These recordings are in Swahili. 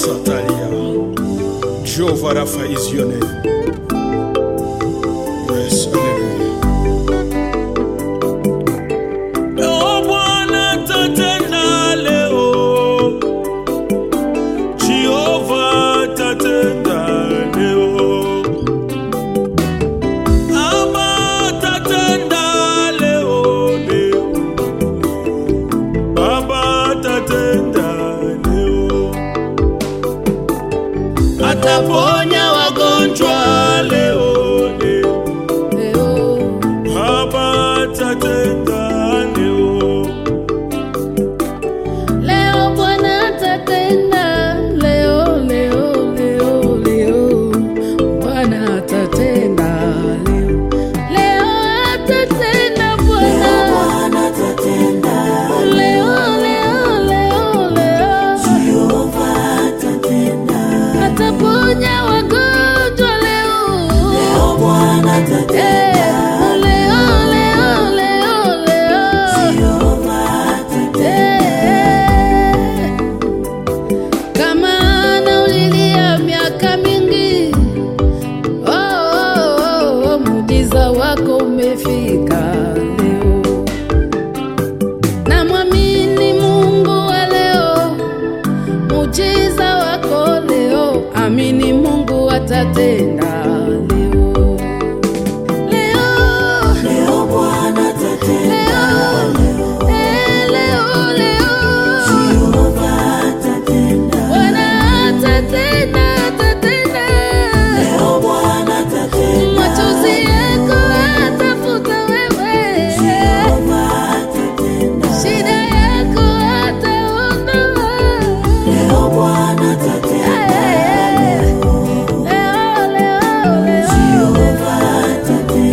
Satalia. Jehovah Rapha is your name. Yes, hallelujah. Leo Bwana tatenda leo, Jehova tatenda leo, Baba tatenda leo, leo, Baba tatenda leo, ataponya wagonjwa leo, leo. leo Baba tatenda leo, leo Bwana atatenda leo leo leo leo Bwana atatenda leo leo atatenda Bwana leo leo leo leo ataponya wagonjwa leo Eh, leo leo leo leo Eh, kama anaulilia miaka mingi oh, oh, oh, oh, muujiza wako umefika leo namwamini Mungu wa leo muujiza wako leo amini Mungu atatenda leo leo leo eh, leo leo Bwana atatenda, atatenda. Machozi yako atafuta wewe, shida yako ataondoa. Eh, leo, leo, leo.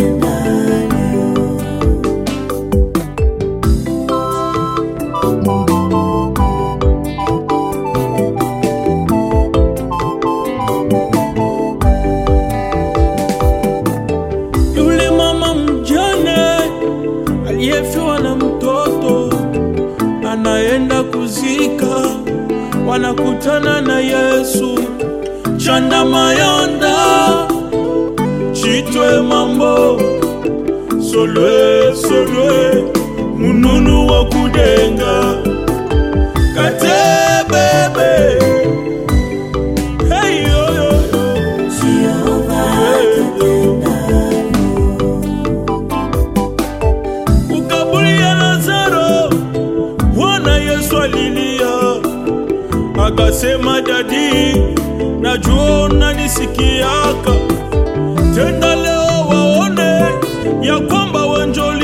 yule mama mjane aliyefiwa na mtoto anaenda kuzika, wanakutana na Yesu. Chanda mayonda chitwe mambo solwe solwe mununu wa kudenga kate bebe hey, yo, yo, yo. ukaburi ya Lazaro, Bwana Yesu alilia akasema, dadi, najua unanisikiaka, tenda leo waone ya kwamba wenjo